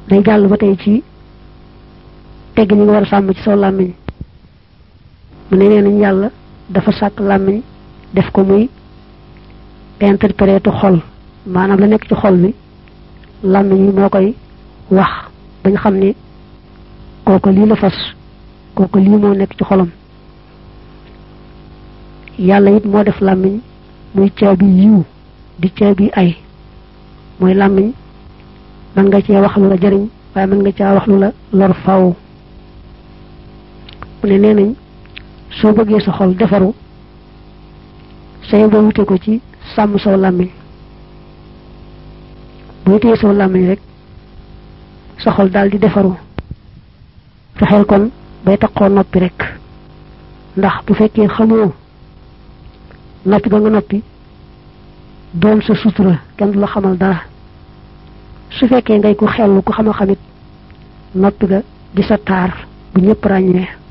day jàll ba tey ci tegg ñi nga war a sàmm ci saw làmmiñ mu ne nee nañ yàlla dafa sàkk làmmiñ def ko muy interpréter xol maanaam la nekk ci xol bi làmmiñ yi moo koy wax bañ xam ne kooku lii la fas kooku lii moo nekk ci xolam yàlla it moo def làmmiñ muy caabi yiw di caabi ay mooy làmmiñ mën nga cee wax lu la jariñ waaye mën nga caa wax lu la lor faw mu ne nee nañ soo bëggee sa xol defaru say ba wute ko ci sàmm saw làmmiñ boo téye saw làmmiñ rek sa xol daal di defaru fexeel kon bay taxoo noppi rek ndax bu fekkee xamoo noppi ba nga noppi doon sa sutura kenn du la xamal dara su fekkee ngay ku xellu ku xam a xamit noppi ga di sa taar bu ñëpp ràññee